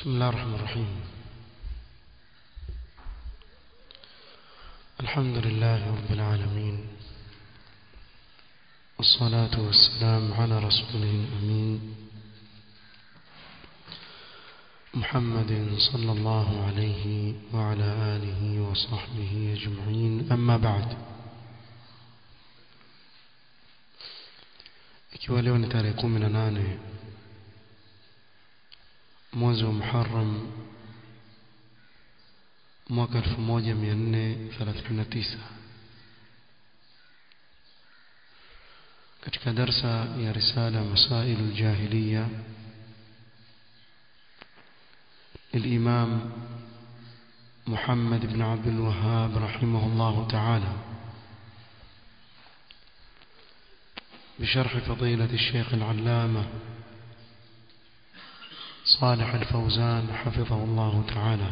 بسم الله الرحمن الرحيم الحمد لله رب العالمين والصلاة والسلام على رسوله الأمين محمد صلى الله عليه وعلى آله وصحبه أجمعين أما بعد ikiwa leo ni tarehe kumi na nane mwezi wa Muharram mwaka 1439 katika darsa ya risala Masail al-Jahiliya الإمام محمد بن عبد الوهاب رحمه الله تعالى بشرح فضيلة الشيخ العلامة صالح الفوزان حفظه الله تعالى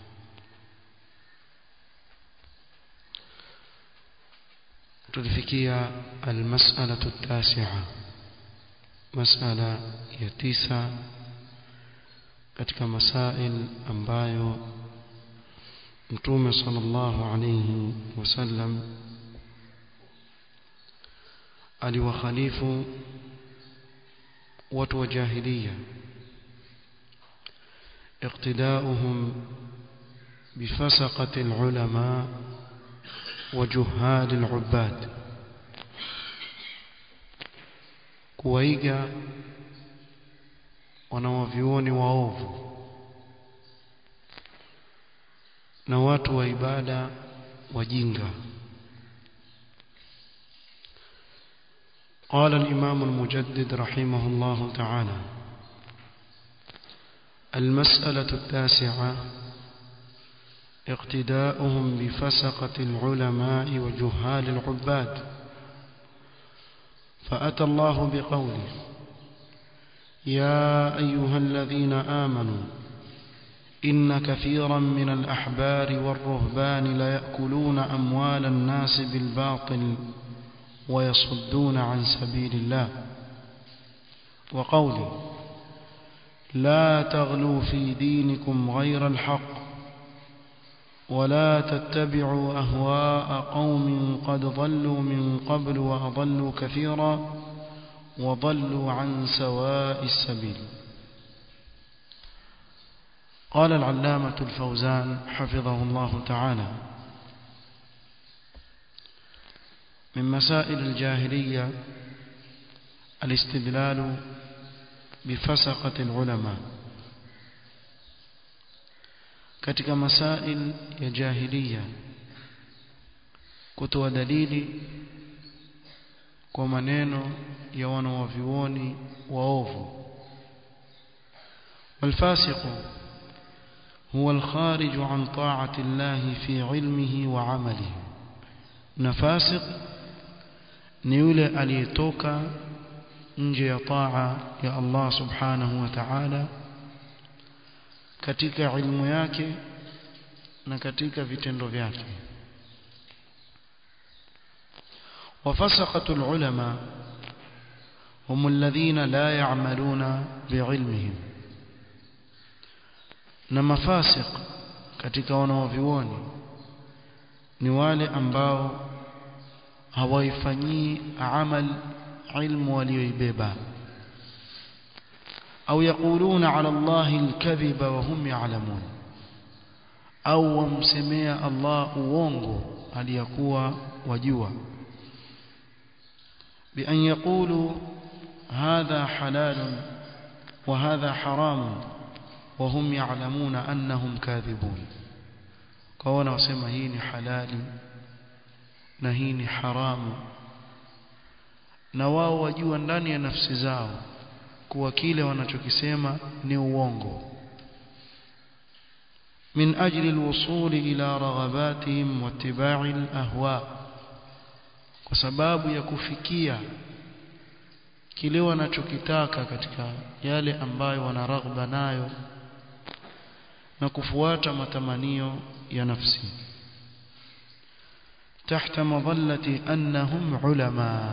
تلفكية المسألة التاسعة مسألة يتيسة katika masail ambayo mtume sallallahu alayhi wasallam aliwakhalifu watu wa jahiliya اقتداؤهم بفسقة العلماء وجهال العباد kuwaiga wanawavyuoni waovu na watu wa ibada wajinga قال الإمام المجدد رحمه الله تعالى المسألة التاسعة اقتداؤهم بفسقة العلماء وجهال العباد فأتى الله بقوله يا أيها الذين آمنوا إن كثيرا من الأحبار والرهبان ليأكلون أموال الناس بالباطل ويصدون عن سبيل الله وقوله لا تغلوا في دينكم غير الحق ولا تتبعوا أهواء قوم قد ضلوا من قبل وأضلوا كثيرا وضلوا عن سواء السبيل قال العلامة الفوزان حفظه الله تعالى من مسائل الجاهلية الاستدلال بفسقة العلماء katika masail ya jahiliya kutoa dalili kwa maneno ya wanawavyuoni waovu والفاسق هو الخارج عن طاعة الله في علمه وعمله نفاسق ni yule aliyetoka nje ya taa ya Allah subhanahu wa ta'ala katika ilmu yake na katika vitendo vyake وفسقة العلماء هم الذين لا يعملون بعلمهم na mafasiq katika wanaovioni ni wale ambao hawaifanyii amal ilmu walioibeba au yaquluna ala allahi alkadhiba wa hum ya'lamun au wamsemea Allah uongo aliyakuwa wajua بأن يقولوا هذا حلال وهذا حرام وهم يعلمون أنهم كاذبون قوانا وسمى هيني حلال نهيني حرام na wao wajua ndani ya nafsi zao kuwa kile wanachokisema ni uongo min ajli alwusul ila raghabatihim wattiba'i alahwa kwa sababu ya kufikia kile wanachokitaka katika yale ambayo wana raghba nayo na kufuata matamanio ya nafsi tahta madhallati annahum ulama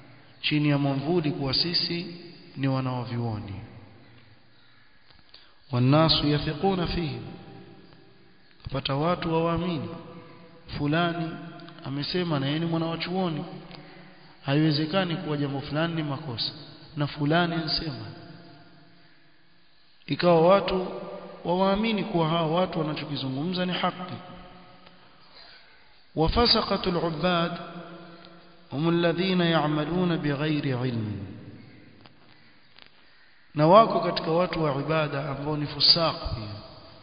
chini ya mwamvuli kuwa sisi ni wanaovioni والناس يثقون فيه kupata watu wawaamini fulani amesema na yeye ni mwana wa chuoni haiwezekani kuwa jambo fulani ni makosa na fulani ansema ikawa watu wawaamini kuwa hao watu wanachokizungumza ni haki وفسقة العباد هم الذين يعملون بغير علم na wako katika watu wa ibada ambao ni fusaq pia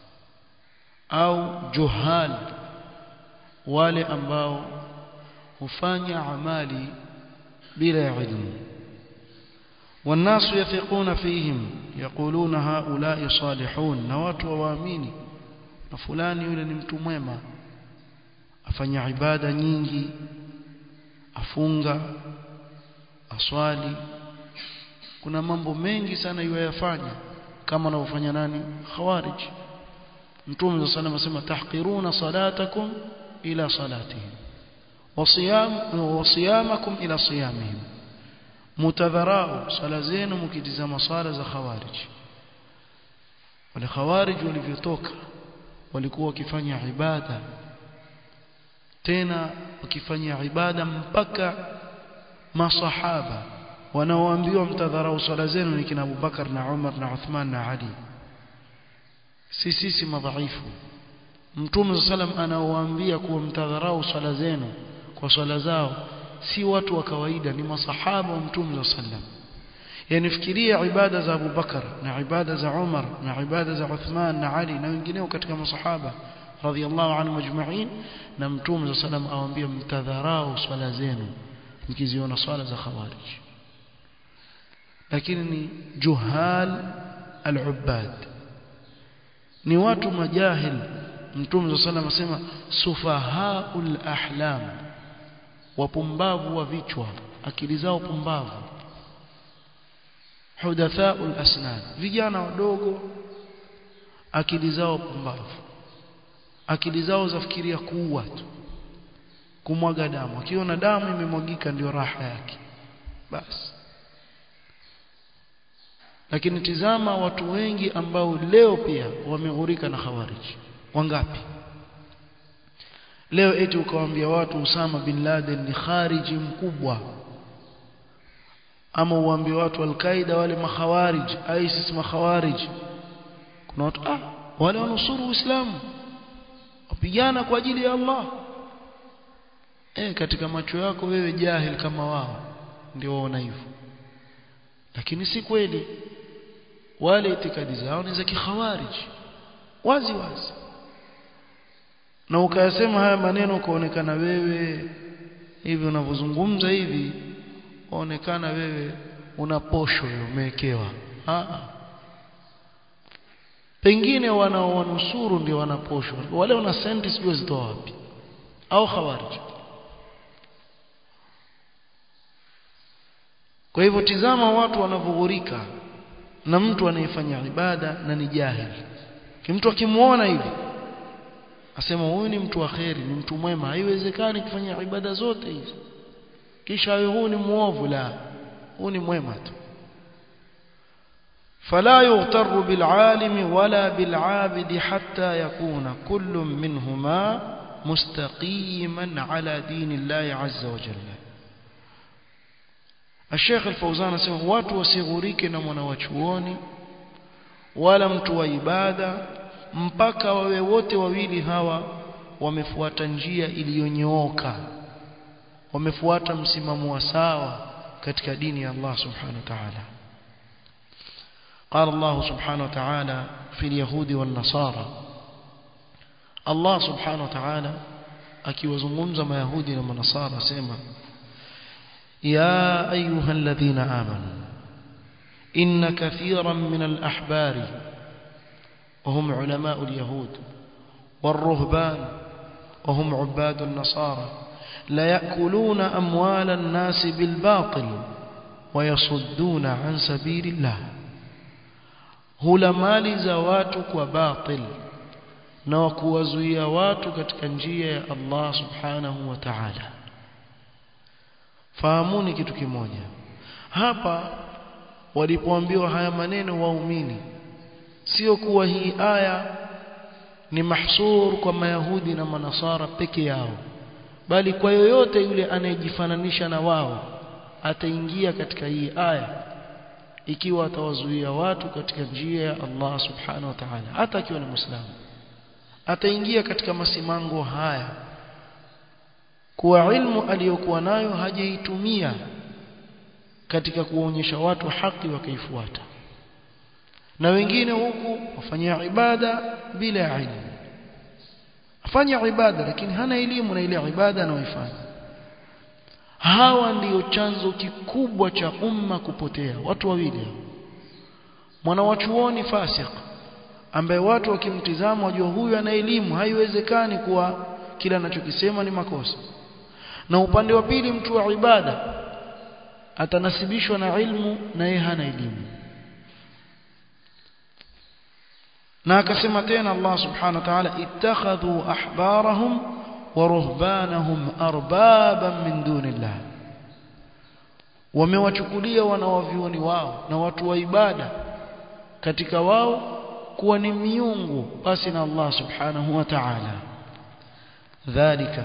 au juhal wale ambao hufanya amali bila ilmu والناس يثقون فيهم يقولون هؤلاء صالحون na watu waamini na fulani yule ni mtu mwema afanya ibada nyingi afunga aswali kuna mambo mengi sana yuyafanya kama anavyofanya nani khawarij mtume صلى الله عليه وسلم tahqiruna salatakum ila salatihim wasiyam wasiyamakum ila siyamihim mutadharau sala zenu mkitizama sala za khawarij wale khawarij walivyotoka walikuwa wakifanya ibada tena wakifanya ibada mpaka masahaba wanaoambiwa mtadharau swala zenu ni kina Abubakar na Umar na Uthman na Ali si sisi madhaifu Mtume sallam anaowaambia kuwa mtadharau swala zenu kwa swala zao si watu wa kawaida ni masahaba wa Mtume sallam yani fikiria ibada za Abu Bakar na ibada za Umar na ibada za Uthman na Ali na wengineo katika masahaba radhiallahu anhu majma'in na Mtume sallam awaambia mtadharau swala zenu mkiziona swala za khawarij lakini ni juhal al-ubbad ni watu majahil mtume sallam asema sufahaul ahlam wapumbavu wa vichwa akili zao pumbavu hudathaul asnan vijana wadogo akili zao pumbavu akili zao zafikiria kuua tu kumwaga damu akiona damu imemwagika ndio raha yake basi lakini tizama watu wengi ambao leo pia wameghurika na khawarij wangapi leo eti ukawaambia watu Usama bin Laden ni khariji mkubwa ama uambie watu al-Qaida wale makhawarij ISIS makhawarij kuna watu ah wale wanusuru Uislamu wapigana kwa ajili ya Allah eh katika macho yako wewe jahil kama wao ndio waona hivyo lakini si kweli wale itikadi zao ni za kikhawarij wazi wazi na ukayasema haya maneno ukaonekana wewe hivi unavyozungumza hivi waonekana wewe una posho umewekewa pengine wanaowanusuru ndio wana posho wale wana senti sijui zitoa wapi au khawarij kwa hivyo tizama watu wanavyoghurika na mtu anayefanya ibada na ni jahili kimtu akimuona hivi asema huyu ni mtu wa kheri ni mtu mwema haiwezekani kufanya ibada zote hizi kisha huyu ni muovu la huyu ni mwema tu فلا يغتر بالعالم ولا بالعابد حتى يكون كل منهما مستقيما على دين الله عز وجل الشيخ الفوزان asema watu wasighurike na mwanawachuoni wala mtu wa ibada mpaka wawe wote wawili hawa wamefuata njia iliyonyooka wamefuata msimamo wa sawa katika dini ya Allah subhanahu wa ta'ala قال الله سبحانه وتعالى في اليهود والنصارى الله سبحانه وتعالى akiwazungumza mayahudi na manasara asema يا أيها الذين آمنوا إن كثيرا من الأحبار وهم علماء اليهود والرهبان وهم عباد النصارى لا يأكلون أموال الناس بالباطل ويصدون عن سبيل الله hula mali za watu kwa batil na wakuwazuia watu katika njia ya Allah subhanahu wa ta'ala fahamuni kitu kimoja hapa walipoambiwa haya maneno waumini sio kuwa hii aya ni mahsur kwa mayahudi na manasara peke yao bali kwa yoyote yule anayejifananisha na wao ataingia katika hii aya ikiwa atawazuia watu katika njia ya Allah subhanahu wa ta'ala hata akiwa ni muislamu ataingia katika masimango haya kuwa ilmu aliyokuwa nayo hajaitumia katika kuonyesha watu haki wakaifuata na wengine huku wafanya ibada bila ilmu afanya ibada lakini hana elimu na ile ibada anayoifanya hawa ndiyo chanzo kikubwa cha umma kupotea watu wawili mwanawachuoni fasik ambaye watu wakimtizama wajua huyu ana elimu haiwezekani kuwa kila anachokisema ni makosa na upande wa pili mtu wa ibada atanasibishwa na ilmu na yeye hana elimu na akasema tena Allah subhanahu wa ta'ala ittakhadhu ahbarahum wa ruhbanahum arbaban min dunillah wamewachukulia wanawavioni wao na watu wa ibada katika wao kuwa ni miungu basi na Allah subhanahu wa ta'ala dhalika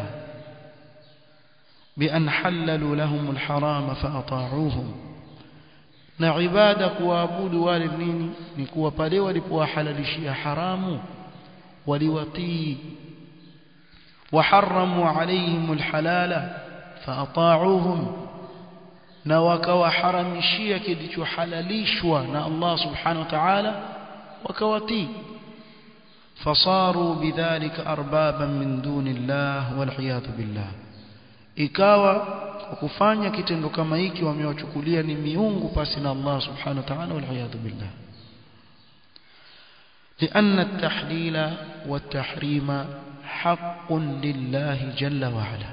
بأن حللوا لهم الحرام فأطاعوهم na ibada kuwaabudu wale nini ni kuwa pale walipowahalalishia haramu waliwatii وحرموا عليهم الحلال فأطاعوهم na wakawaharamishia kilichohalalishwa na Allah subhanahu wa ta'ala wakawatii fasaru bidhalika arbaban min dunillah wal'iyadhu billah ikawa kwa kufanya kitendo kama hiki wamewachukulia ni miungu pasi na Allah subhanahu wa ta'ala wal'iyadhu billah لأن التحليل والتحريم حق لله جل وعلا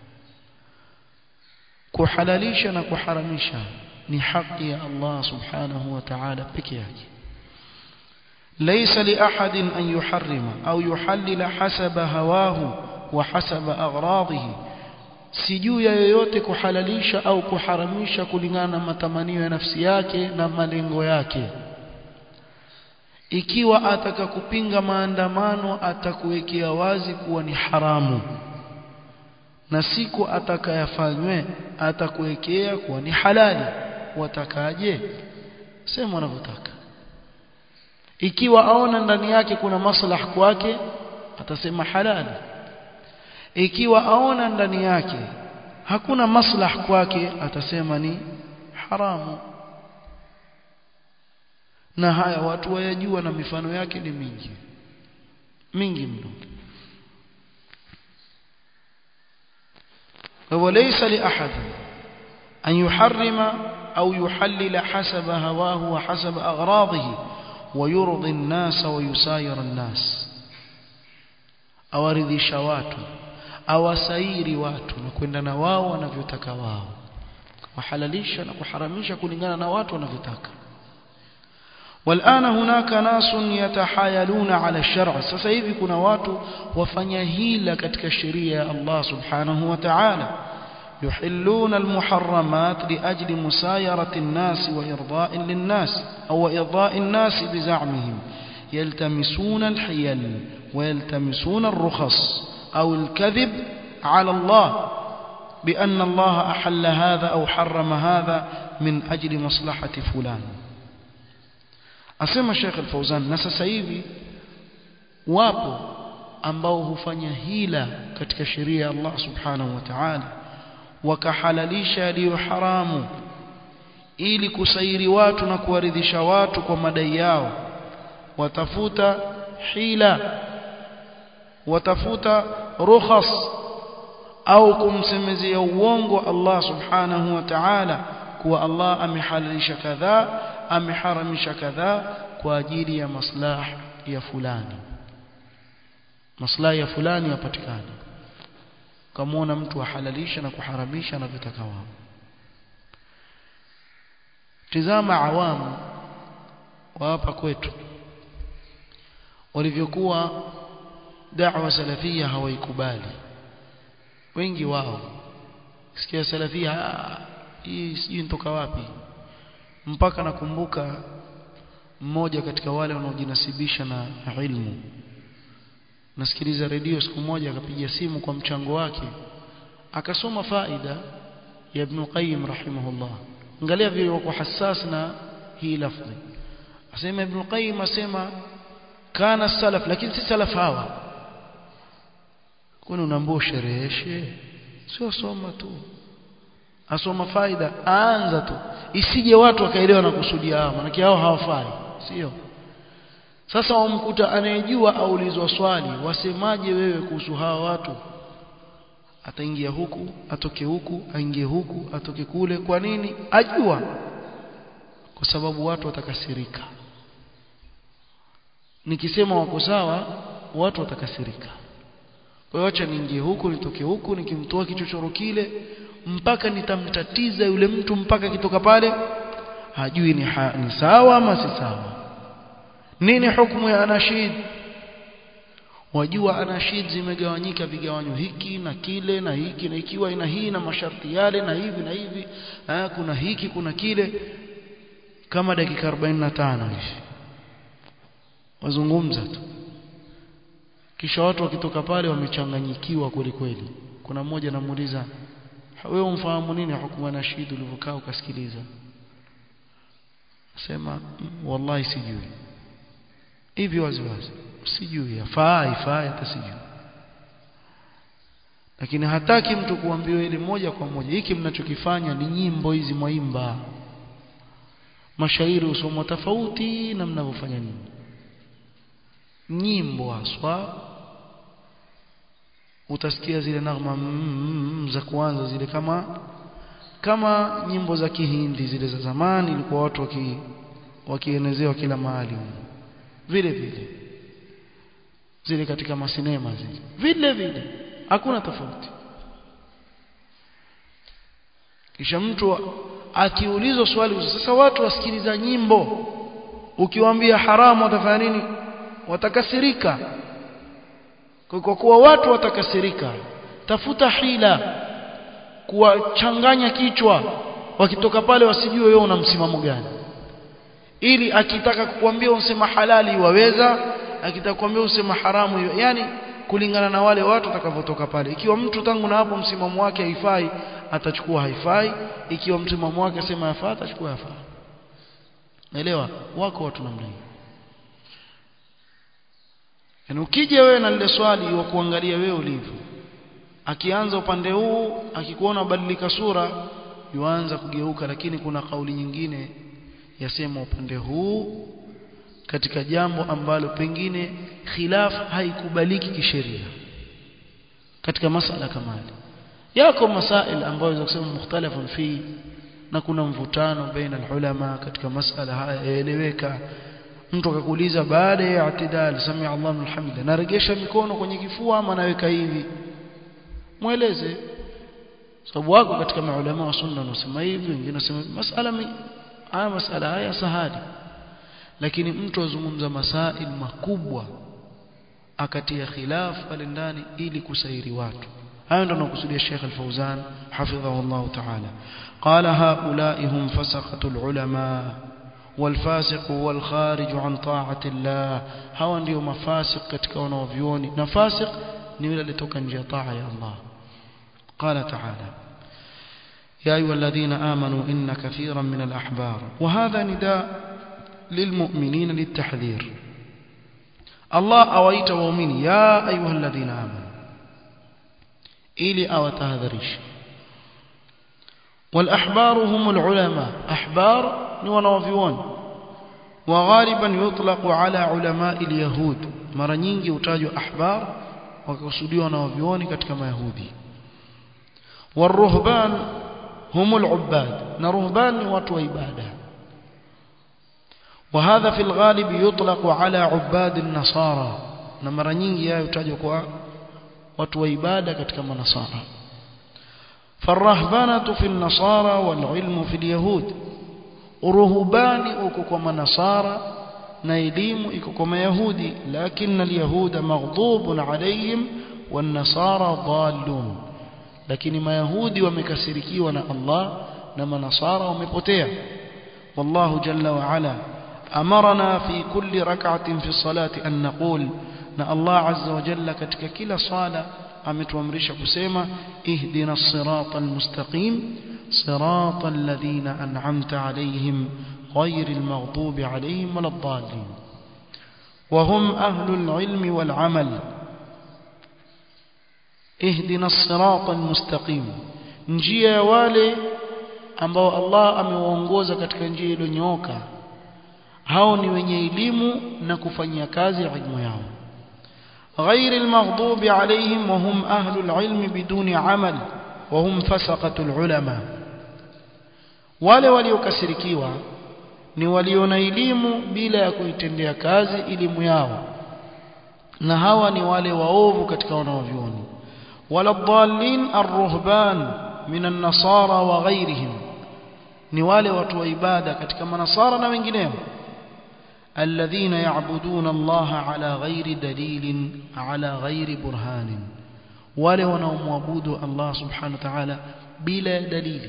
kuhalalisha na kuharamisha ni haki ya Allah subhanahu wa ta'ala peke yake laysa li ahadin an yuharrima au yuhallila hasaba hawahu wa hasaba aghradihi si juu ya yoyote kuhalalisha au kuharamisha kulingana na matamanio ya nafsi yake na malengo yake ikiwa ataka kupinga maandamano atakuwekea wazi kuwa ni haramu na siku atakayafanywe atakuwekea kuwa ni halali watakaje sema wanavyotaka ikiwa aona ndani yake kuna maslaha kwake atasema halali ikiwa aona ndani yake hakuna maslaha kwake atasema ni haramu na haya watu wayajua na mifano yake ni mingi mingi mno وليس لأحد أن يحرم أو يحلل حسب هواه وحسب أغراضه ويرضي الناس ويساير الناس awaridhisha watu awasairi watu na kwenda na wao wanavyotaka wao wahalalisha na kuharamisha kulingana na watu wanavyotaka والآن هناك ناس يتحايلون على الشرع sasa hivi kuna watu wafanya hila katika sheria ya Allah subhanahu wa ta'ala يحلون المحرمات لأجل مسايرة الناس وإرضاء للناس أو إرضاء الناس بزعمهم يلتمسون الحيل ويلتمسون الرخص أو الكذب على الله بأن الله أحل هذا أو حرم هذا من أجل مصلحة فلان asema Sheikh Al-Fauzan na sasa hivi wapo ambao hufanya hila katika sheria ya Allah Subhanahu wa Ta'ala wakahalalisha yaliyo haramu ili kusairi watu na kuwaridhisha watu kwa madai yao watafuta hila watafuta rukhas au kumsemezea uongo Allah Subhanahu wa Ta'ala kuwa Allah amehalalisha kadhaa ameharamisha kadhaa kwa ajili ya maslaha ya fulani maslahi ya fulani yapatikane kamaona mtu ahalalisha na kuharamisha anavyotaka wao tizama awamu wa hapa kwetu walivyokuwa da'wa salafia hawaikubali wengi wao sikia salafia hii sijui nitoka wapi mpaka nakumbuka mmoja katika wale wanaojinasibisha na ilmu nasikiliza redio siku moja akapiga simu kwa mchango wake akasoma faida ya Ibn Qayyim rahimahullah angalia vile wako hassas na hii lafzi asema Ibn Qayyim asema kana salaf lakini si salaf hawa kwani unaambia ushereheshe sio soma tu asoma faida aanza tu isije watu wakaelewa na kusudia hao maana hao hawafai sio sasa wamkuta anayejua aulizwa swali wasemaje wewe kuhusu hawa watu ataingia huku atoke huku aingie huku atoke kule kwa nini ajua kwa sababu watu watakasirika nikisema wako sawa watu watakasirika kwa hiyo acha niingie huku nitoke huku nikimtoa kichochoro kile mpaka nitamtatiza yule mtu mpaka kitoka pale hajui ni, ha, ni sawa ama si sawa nini hukumu ya anashid wajua anashid zimegawanyika vigawanyo hiki na kile na hiki na ikiwa ina hii na masharti yale na hivi na hivi ha, kuna hiki kuna kile kama dakika 45 hivi wazungumza tu kisha watu wakitoka pale wamechanganyikiwa kweli kweli kuna mmoja anamuuliza wewe umfahamu nini hukumu na shid ulivyokaa ukasikiliza sema wallahi sijui hivi wazi wazi sijui yafaa ifaa hata sijui lakini hataki mtu kuambiwa ile moja kwa moja hiki mnachokifanya ni nyimbo hizi mwaimba mashairi usomwa tofauti na mnavyofanya nini nyimbo haswa utasikia zile nagma mm, za kuanza zile kama kama nyimbo za kihindi zile za zamani ilikuwa watu waki wakienezewa kila mahali vile vile zile katika masinema zile vile vile hakuna tofauti kisha mtu akiulizwa swali sasa watu wasikiliza nyimbo ukiwaambia haramu watafanya nini watakasirika kwa kuwa watu watakasirika tafuta hila kuwachanganya kichwa wakitoka pale wasijue wewe una msimamo gani ili akitaka kukuambia usema halali waweza akitaka kukuambia usema haramu iwe yani kulingana na wale watu watakavyotoka pale ikiwa mtu tangu na hapo msimamo wake haifai atachukua haifai ikiwa msimamo wake sema yafaa atachukua yafaa naelewa wako watu namna hiyo yani ukija wewe na lile swali wa kuangalia wewe ulivyo akianza upande huu akikuona badilika sura yuanza kugeuka lakini kuna kauli nyingine yasema upande huu katika jambo ambalo pengine khilaf haikubaliki kisheria katika masala kama hili yako masail ambayo za kusema mukhtalafun fi na kuna mvutano baina ulama katika masala haya yaeleweka mtu akakuuliza baada ya i'tidal sami Allahu liman hamida naregesha mikono kwenye kifua ama naweka hivi mueleze sababu wako katika maulama wa sunna wanasema hivi wengine wanasema masala haya masala haya sahali lakini mtu azungumza masail makubwa akatia khilaf pale ndani ili kusairi watu hayo ndio anakusudia Sheikh Al-Fauzan hafidhahu Allah ta'ala qala haula'i hum fasaqatul ulama والفاسق والخارج عن طاعة الله hawa ndio mafasik katika wanaovioni na fasik ni yule alitoka nje ya taa ya Allah قال تعالى يا أيها الذين آمنوا إن كثيرا من الأحبار وهذا نداء للمؤمنين للتحذير الله أويت ومؤمن يا أيها الذين آمنوا إلي أو تهذريش والأحبار هم العلماء أحبار ونوفيون وغالبا يطلق على علماء اليهود mara nyingi hutajwa ahbar wakakusudiwa na wavioni katika mayahudi waruhban humul ubbad na ruhban ni watu wa ibada وهذا في الغالب يطلق على عباد النصارى na mara nyingi hayo hutajwa kwa watu wa ibada katika manasara فالرهبانه في النصارى والعلم في اليهود uruhubani uko kwa manasara na elimu iko kwa mayahudi lakini alyahuda maghdubun alayhim wan nasara dallun lakini mayahudi wamekasirikiwa na Allah na manasara wamepotea wallahu jalla wa ala أمرنا في كل ركعة في الصلاة أن نقول na Allah azza wa jalla katika kila sala ametuamrisha kusema ihdina as-sirata al-mustaqim sirata alladhina an'amta alayhim ghayril maghdubi alayhim waladdallin وهم أهل العلم والعمل اهدنا الصراط المستقيم njia wale ambao Allah amewaongoza katika njia iliyonyooka hao ni wenye elimu na kufanyia kazi ilmu yao غير المغضوب عليهم وهم أهل العلم بدون عمل وهم فسقة العلماء wale waliokasirikiwa ni waliona elimu bila ya kuitendea kazi elimu yao na hawa ni wale waovu katika wanaovyuoni wala dhalin arruhban min an-nasara wa ghayrihim ni wale watu wa ibada katika manasara na wengineo الذين يعبدون الله على غير دليل على غير برهان wale wanaomwabudu Allah subhanahu wa ta'ala bila dalili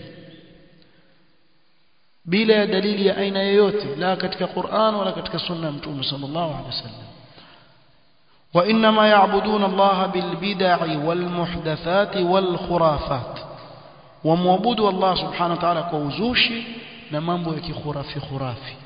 bila dalili ya aina yoyote la katika Qur'an wala katika sunna mtume sallallahu alaihi wasallam wa inma ya'buduna Allah bil bid'i wal muhdathati wal khurafat wamwabudu Allah subhanahu wa ta'ala kwa uzushi na mambo ya kikhurafi khurafi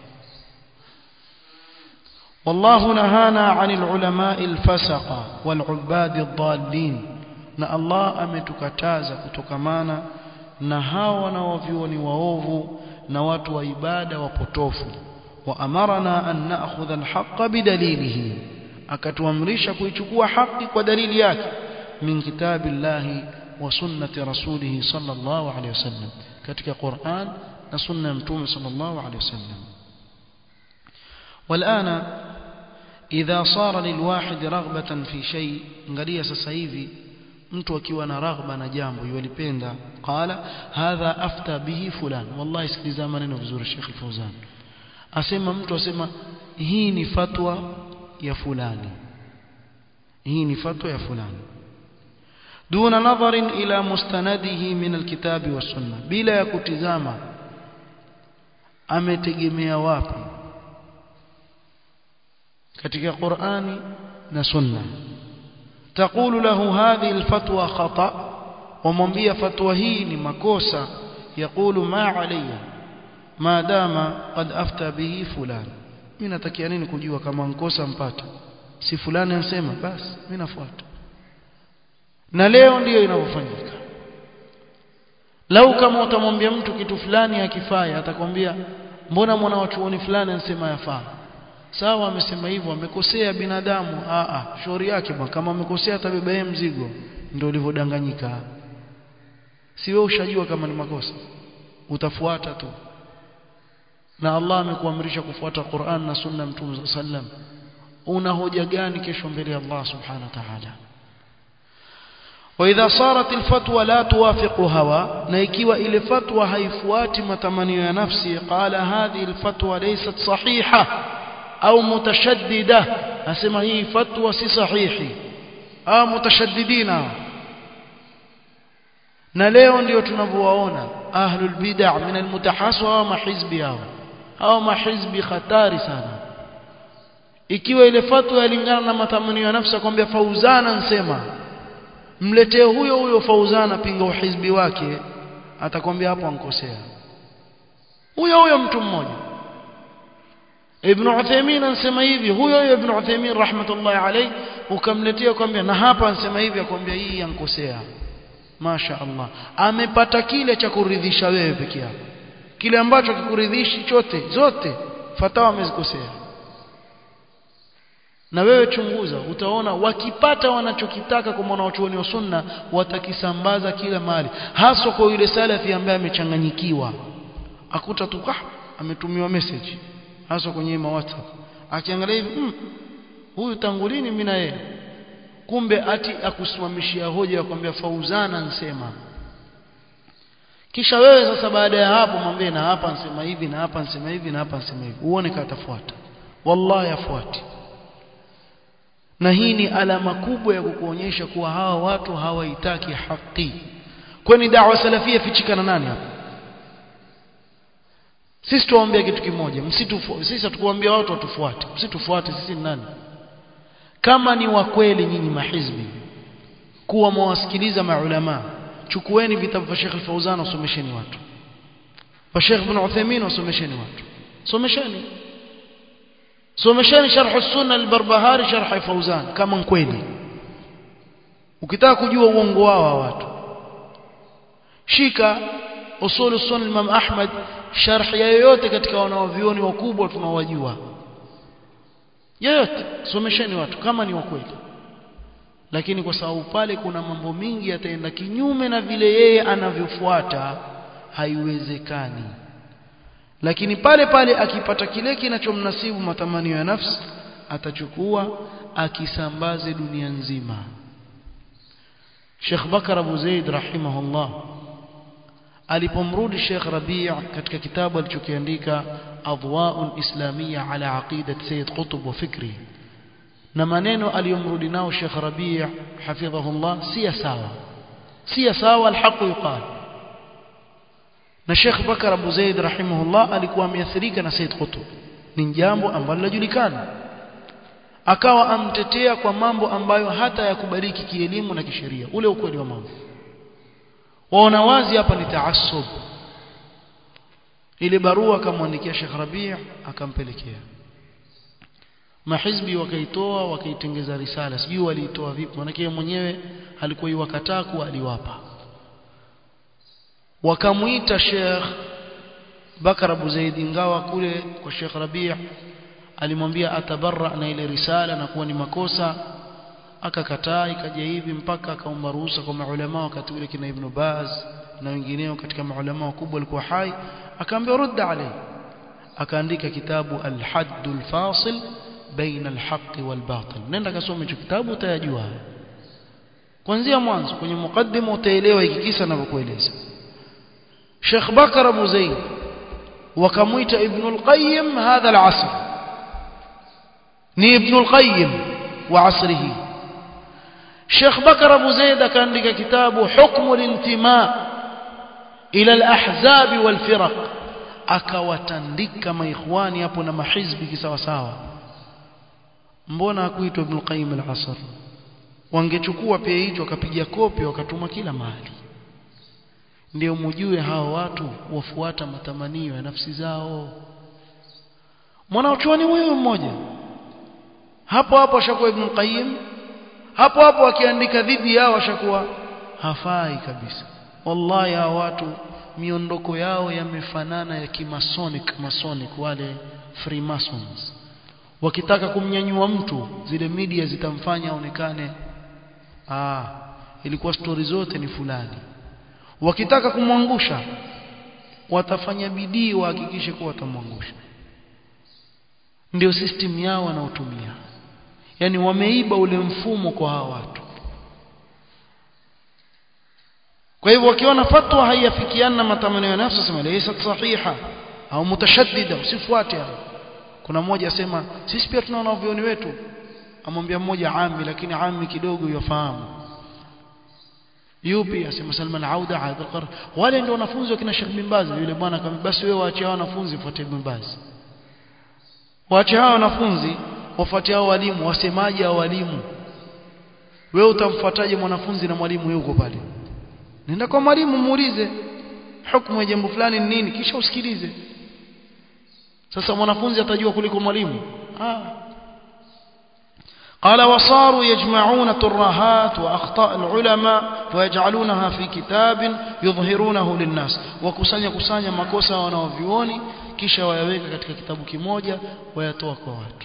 والله نهانا عن العلماء الفسقة والعباد الضالين na Allah ametukataza kutokamana na hawa wanaovioni waovu na watu wa ibada wapotofu wa amarna an na'khudha al-haqqa bidalilihi akatuamrisha kuichukua haki kwa dalili yake min kitabillahi wa sunnati rasulih sallallahu alayhi wasallam katika Qur'an na sunna ya mtume sallallahu alayhi wasallam والآن إذا صار للواحد رغبة في شيء angalia sasa hivi mtu akiwa na raghba na jambo yulipenda qala hadha afta bihi fulan wallahi sikiliza maneno vizuri Sheikh Al-Fauzan asema mtu asema hii ni fatwa ya fulani hii ni fatwa ya fulani دون نظر إلى مستنده من الكتاب والسنة بلا يكتزاما ametegemea wapi katika Qur'ani na Sunna تقول له هذه الفتوى خطأ ومwambia fatwa hii ni makosa يقول ما علي ما دام قد افتى به فلان mimi natakia nini kujua kama nkosa mpata si fulani ansema basi mimi nafuata na leo ndiyo inavyofanyika lau kama utamwambia mtu kitu fulani akifanya atakwambia mbona mwana wa chuoni fulani anasema yafaa sawa amesema hivyo amekosea binadamu a a shauri yake bwana kama amekosea atabeba yeye mzigo ndio ulivyodanganyika si wewe ushajua kama ni makosa utafuata tu na Allah amekuamrisha kufuata Qur'an na Sunna Mtume sallam una hoja gani kesho mbele ya Allah subhanahu wa ta'ala وإذا صارت الفتوى لا توافق هوى na ikiwa ile fatwa haifuati matamanio ya nafsi qala hadhihi alfatwa laysat sahiha au mutashaddida asema hii fatwa si sahihi au mutashaddidina na leo ndio tunavyowaona ahlul bid'ah min almutahaswa wa mahizbi hao au mahizbi hatari sana ikiwa ile fatwa yalingana na matamanio ya nafsi akwambia fauzana nsema mletee huyo huyo fauzana pinga uhizbi wake atakwambia hapo ankosea huyo huyo mtu mmoja Ibn Uthaymeen anasema hivi huyo huyo Ibn Uthaymeen rahmatullahi alayhi ukamletea kwambia na hapa anasema hivi akwambia hii ankosea Masha Allah amepata kile cha kuridhisha wewe peke yako kile ambacho kikuridhishi chote zote fatawa amezikosea na wewe chunguza utaona wakipata wanachokitaka kwa mwanachuoni wa sunna watakisambaza kila mahali haswa kwa yule salafi ambaye amechanganyikiwa akuta tu ah ametumiwa message haswa kwenye ma WhatsApp akiangalia hivi mm, huyu tangu lini mimi na yeye kumbe ati akusimamishia hoja ya kwambia fauzana nsema kisha wewe sasa baada ya hapo mwambie na hapa nsema hivi na hapa nsema hivi na hapa nsema hivi uone katafuata wallahi afuati na hii ni alama kubwa ya kukuonyesha kuwa hawa watu hawaitaki haki kwani da'wa salafia fichikana nani hapa sisi tuwaambia kitu kimoja msitufu sisi hatukuambia watu watufuate msitufuate sisi ni nani kama ni wa kweli nyinyi mahizbi kuwa mwawasikiliza maulama chukueni vitabu vya Sheikh Al-Fauzan wasomesheni watu wa Sheikh Ibn Uthaymeen wasomesheni watu somesheni somesheni sharh as-sunna al-Barbahari sharh Fauzan kama kweli ukitaka kujua uongo wao watu shika usul sunna Imam Ahmad sharh yoyote katika wanaovioni wakubwa tunawajua yoyote somesheni watu kama ni wa kweli lakini kwa sababu pale kuna mambo mingi yataenda kinyume na vile yeye anavyofuata haiwezekani lakini pale pale akipata kile kinachomnasibu matamanio ya nafsi atachukua akisambaze dunia nzima Sheikh Bakar Abu Zaid rahimahullah alipomrudi Sheikh Rabi' katika kitabu alichokiandika Adwa'un Islamiyya ala aqidat Sayyid Qutb wa fikri na maneno aliyomrudi nao Sheikh Rabi' hafidhahullah si sawa si sawa alhaq yuqal na Sheikh Bakar Abu Zaid rahimahullah alikuwa ameathirika na Said Qutb ni jambo ambalo linajulikana akawa amtetea kwa mambo ambayo hata yakubaliki kielimu na kisheria ule ukweli wa mambo waona wazi hapa ni taassub ile barua akamwandikia Sheikh Rabi' akampelekea mahizbi wakaitoa wakaitengeza risala sijui waliitoa vipi manake mwenyewe alikuwa iwakataa kuwa aliwapa wakamuita Sheikh Bakar Abu Zaid ingawa kule kwa Sheikh Rabi' alimwambia atabarra na ile risala na kuwa ni makosa akakataa ikaja hivi mpaka akaomba ruhusa kwa maulama wakati ule kina Ibn Baz na wengineo katika maulama wakubwa walikuwa hai akaambia rudda alayhi akaandika kitabu al-hadd al-fasil baina al-haqq wal-batil nenda kasome hicho kitabu utayajua kuanzia mwanzo kwenye mukaddima utaelewa hiki kisa ninavyokueleza Sheikh Bakar Abu Zaid wakamuita Ibn al-Qayyim hadha al-asr ni Ibn al-Qayyim wa asrihi Sheikh Bakar Abu Zaid akaandika kitabu Hukmu al-intima ila al-ahzab wal-firaq akawatandika maikhwani hapo na mahizbi kisawa sawa mbona hakuitwa Ibn Qayyim al-Asr wangechukua pia hicho wakapiga kopi wakatuma kila mahali ndio mjue hao watu wafuata matamanio ya nafsi zao mwanachuoni huyu mmoja hapo hapo ashakuwa Ibn Qayyim hapo hapo akiandika dhidi yao ashakuwa hafai kabisa wallahi hao watu miondoko yao yamefanana ya kimasonic masonic wale freemasons wakitaka kumnyanyua mtu zile media zitamfanya aonekane ah ilikuwa stori zote ni fulani wakitaka kumwangusha watafanya bidii wahakikishe kuwa watamwangusha ndio system yao wanaotumia yani wameiba ule mfumo kwa hawa watu kwa hivyo wakiona fatwa haiafikiana na matamanio ya nafsi sema laysa sahiha au mutashaddida usifuate hayo kuna mmoja asema sisi pia tunaona vioni wetu amwambia mmoja ami lakini ami kidogo yafahamu yupi asema Salman Auda Abdul Qar wale ndio wanafunzi wakina Sheikh bin Baz yule bwana akamwambia basi wewe waache hao wanafunzi fuate bin Baz waache hao wanafunzi wafuate hao walimu wasemaje hao walimu wewe utamfuataje mwanafunzi na mwalimu yuko pale nenda kwa mwalimu muulize hukumu ya jambo fulani ni nini kisha usikilize sasa mwanafunzi atajua kuliko mwalimu ah قال وصاروا يجمعون ترهات واخطاء العلماء ويجعلونها في كتاب يظهرونه للناس وكسanya kusanya makosa wanaovioni kisha wayaweka katika kitabu kimoja wayatoa kwa watu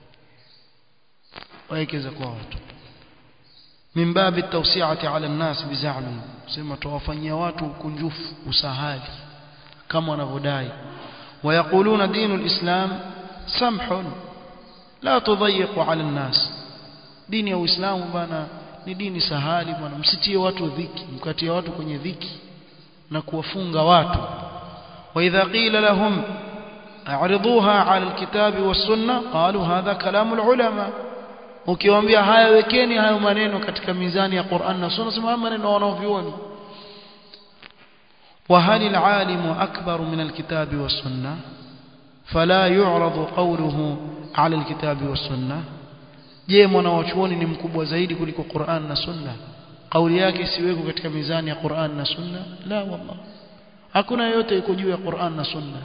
wawekeza kwa watu min babi tawsi'ati 'ala an-nas bizami sema tuwafanyia watu kunjufu usahali kama wanavyodai ويقولون دين الإسلام سمح لا تضيق على الناس dini ya Uislamu bana ni dini sahali bwana msitie watu dhiki mkatie watu kwenye dhiki na kuwafunga watu wa idha qila lahum a'riduha 'ala alkitabi was-sunnah qalu hadha kalamu al-ulama ukiwaambia haya wekeni hayo maneno katika mizani ya Qur'an na Sunna sema maneno wanaovioni وهل العالم أكبر من الكتاب والسنة فلا يعرض قوله على الكتاب والسنة je mwanawachuoni ni mkubwa zaidi kuliko Qur'an na Sunna kauli yake isiweko katika mizani ya Qur'an na Sunna la wallah hakuna yote iko juu ya Qur'an na Sunna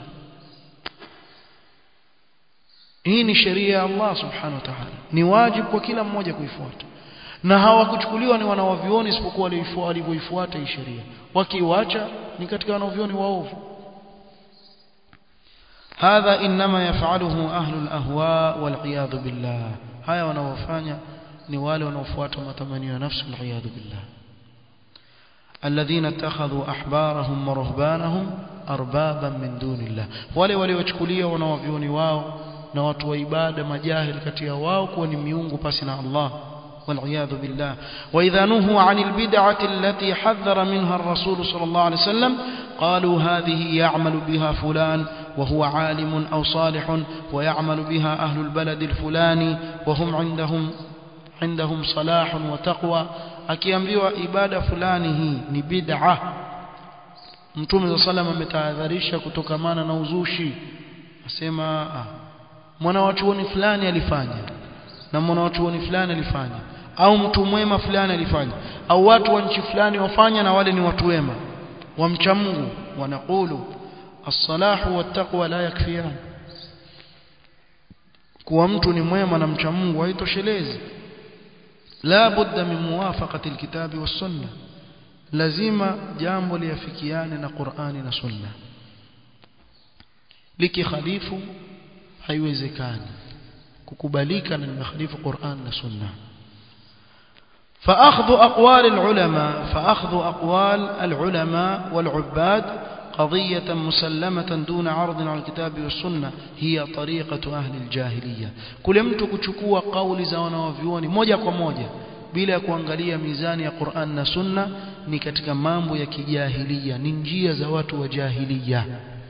hii ni sheria ya Allah subhanahu wa ta'ala ni wajibu kwa kila mmoja kuifuata na hawakuchukuliwa ni wanawavioni isipokuwa walivyoifuata hii sheria wakiiacha ni katika wanawavioni waovu هذا إنما يفعله أهل الأهواء والعياذ بالله هيا wanaofanya ni wale wanaofuata matamanio ya nafsi والعياذ بالله الذين اتخذوا أحبارهم ورهبانهم أربابا من دون الله wale waliochukulia wanawavioni wao na watu wa ibada majahil kati ya wao kuwa ni miungu pasi na Allah والعياذ بالله وإذا نهوا عن البدعة التي حذر منها الرسول صلى الله عليه وسلم قالوا هذه يعمل بها فلان وهو عالم أو صالح ويعمل بها أهل البلد الفلاني وهم عندهم عندهم صلاح وتقوى akiambiwa ibada fulani hii ni bid'a mtume wa sallam ametahadharisha kutokamana na uzushi asema ah, mwana wa chuoni fulani alifanya na mwana wa chuoni fulani alifanya au mtu mwema fulani alifanya au watu wa nchi fulani wafanya na wale ni watu wema wamcha Mungu wanakulu as-salahu wat-taqwa la yakfiyan kuwa mtu ni mwema na mcha Mungu haitoshelezi la budda min muwafaqati alkitabi was-sunna lazima jambo liafikiane na Qur'ani na Sunna likikhalifu haiwezekani kukubalika na limekhalifu Qur'an na Sunna فأخذ أقوال العلماء فأخذ أقوال العلماء والعباد قضية مسلمة دون عرض على الكتاب والسنة هي طريقة أهل الجاهلية كل mtu kuchukua kauli za wanawavyuoni moja kwa moja bila ya kuangalia mizani ya Qur'an na Sunna ni katika mambo ya kijahilia ni njia za watu wa jahiliya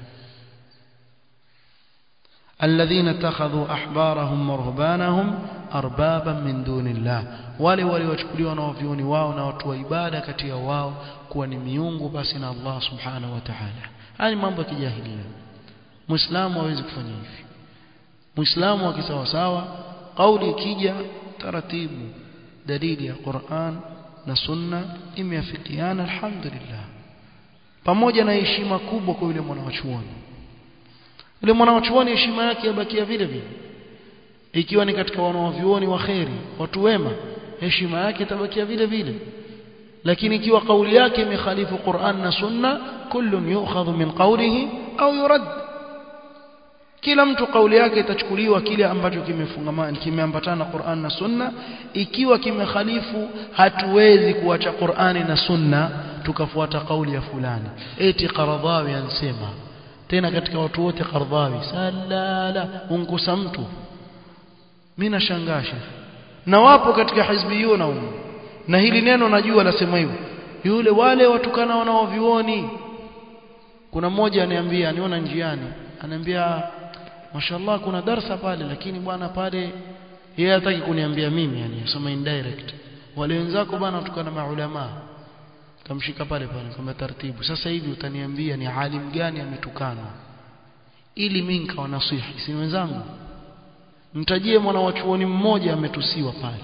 الذين اتخذوا أحبارهم ورهبانهم أربابا من دون الله wale waliochukuliwa na wavioni wao na watu wa ibada kati ya wao kuwa ni miungu basi na Allah subhanahu wa ta'ala haya ni mambo ya kijahilia muislamu hawezi kufanya hivi muislamu akisawa sawa kauli ikija taratibu dalili ya Qur'an na sunna imeafikiana alhamdulillah pamoja na heshima kubwa kwa yule mwanachuoni yule mwanachuoni heshima yake yabakia vile vile ikiwa ni katika wanaovyuoni wa kheri watu wema heshima yake itabakia vile vile lakini ikiwa kauli yake imekhalifu Qur'an na Sunna kullun yu'khadhu min qawlihi au yurad kila mtu kauli yake itachukuliwa kile ambacho kimefungamana kimeambatana na Qur'an na Sunna ikiwa kimekhalifu hatuwezi kuacha Qur'ani na Sunna tukafuata kauli ya fulani eti Qaradhawi ansema tena katika watu wote Qaradhawi salala unkusa mtu mimi nashangaa na wapo katika hizbiyuna huko na hili neno najua nasema hivyo yule wale watukana wanaovioni kuna mmoja aniambia aniona njiani ananiambia mashallah kuna darsa pale lakini bwana pale yeye hataki kuniambia mimi yani soma indirect wale wenzako bwana watukana maulama kamshika pale pale kama taratibu sasa hivi utaniambia ni alim gani ametukana ili mimi nikawa nasihi si wenzangu mtajie mwana wa chuoni mmoja ametusiwa pale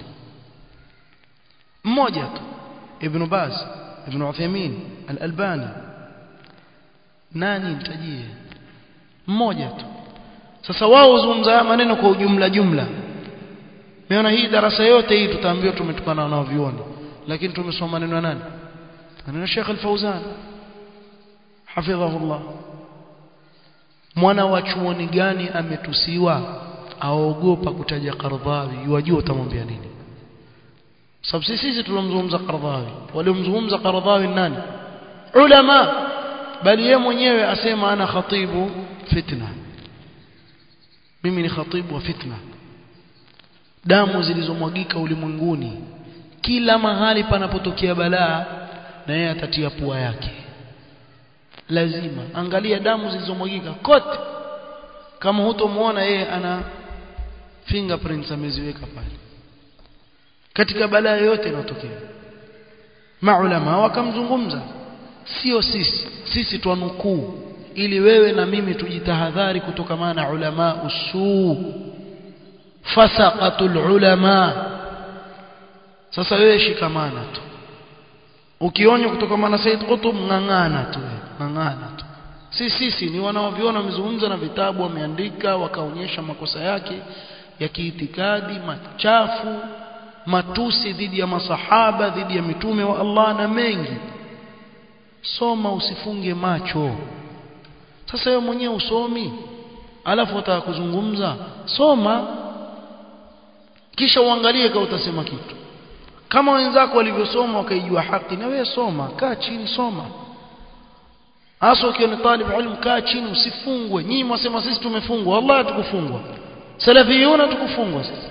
mmoja tu ibn Baz ibn Uthaymeen al-Albani nani mtajie mmoja tu sasa wao huzungumza maneno kwa ujumla jumla meona hii darasa yote hii tutaambiwa tumetukana na vioni lakini tumesoma maneno ya nani maneno Sheikh Al-Fauzan hafidhahullah mwana wa chuoni gani ametusiwa aogopa kutaja Qardhawi wajua utamwambia nini sababu sisi sisi tulomzungumza Qardhawi waliomzungumza Qardhawi nani ulama bali yeye mwenyewe asema ana khatibu fitna mimi ni khatibu wa fitna damu zilizomwagika ulimwenguni kila mahali panapotokea balaa na yeye atatia pua yake lazima angalia damu zilizomwagika kote kama hutomuona yeye ana fingerprints ameziweka pale katika balaa yote inayotokea maulama wakamzungumza sio sisi sisi twanukuu ili wewe na mimi tujitahadhari kutokamana na ulama usuu fasaqatul ulama sasa wewe shikamana tu ukionywa kutokamana na Said Qutb ng'ang'ana tu ng'ang'ana tu si sisi ni wanaoviona wamezungumza na vitabu wameandika wakaonyesha makosa yake ya kiitikadi machafu matusi dhidi ya masahaba dhidi ya mitume wa Allah na mengi soma usifunge macho sasa wewe mwenyewe usomi alafu utaka kuzungumza soma kisha uangalie kama utasema kitu kama wenzako walivyosoma wakaijua haki na wewe soma kaa chini soma hasa ukiwa ni talib ilmu kaa chini usifungwe nyinyi mwasema sisi tumefungwa wallahi hatukufungwa salafiyuna tukufungwa sisi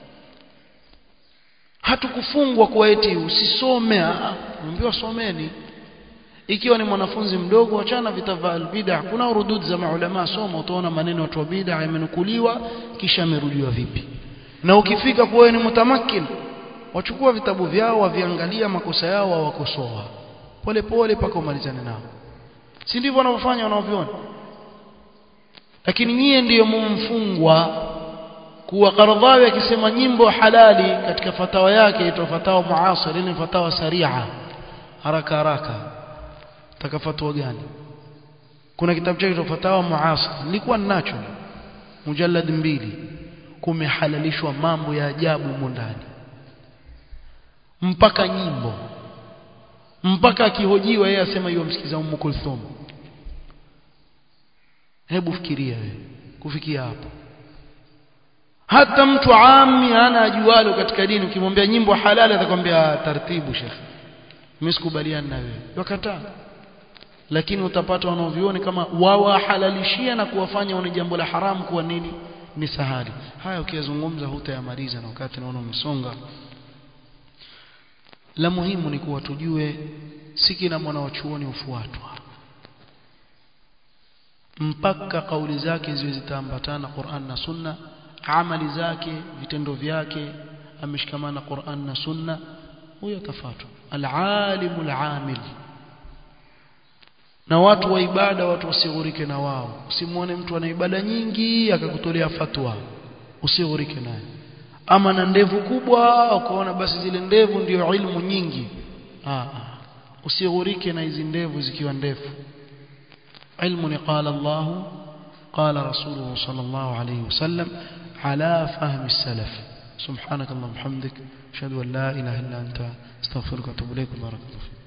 hatukufungwa kwa eti usisome mwambiwa someni ikiwa ni mwanafunzi mdogo achana vitabu bid'a kuna urudud za maulama soma utaona maneno watu wa bid'a yamenukuliwa kisha yamerudiwa vipi na ukifika kwa wewe ni mutamakin wachukua vitabu vyao waviangalia makosa yao wawakosoa pole pole paka umalizane nao si ndivyo wanavyofanya wanaoviona lakini nyie ndiyo mumfungwa kuwa Qaradhawi akisema nyimbo halali katika fatawa yake ito fatawa muasir ile fatawa saria haraka haraka taka fatwa gani kuna kitabu chake fatawa muasir nilikuwa ninacho mujallad mbili kumehalalishwa mambo ya ajabu humo ndani mpaka nyimbo mpaka akihojiwa yeye asema hiyo msikiza Ummu Kulthum hebu fikiria wewe kufikia hapo hata mtu ami hana ajualo katika dini ukimwambia nyimbo halali atakwambia taratibu shekhi mimi sikubaliani na wewe wakataa lakini utapata wanaovioni kama wawahalalishia na kuwafanya wane jambo la haramu kuwa nini ni sahali haya ukiyazungumza hutayamaliza na wakati naona umesonga la muhimu ni kuwa tujue si kila mwanachuoni hufuatwa mpaka kauli zake ziwe zitaambatana Qur'an na Sunna amali zake vitendo vyake ameshikamana Qur'an na Sunna huyo atafuatwa al-alimu al-amil na watu wa ibada watu wasighurike na wao usimwone mtu ana ibada nyingi akakutolea fatwa usighurike naye ama na ndevu kubwa ukaona basi zile ndevu ndio ilmu nyingi ah usighurike na hizi ndevu zikiwa ndefu ilmu ni qala Allah qala rasuluhu sallallahu alayhi wasallam ala fahmi salaf subhanak allahumma hamdik ashhadu an la ilaha illa anta astaghfiruka wa atubu ilaik barakallahu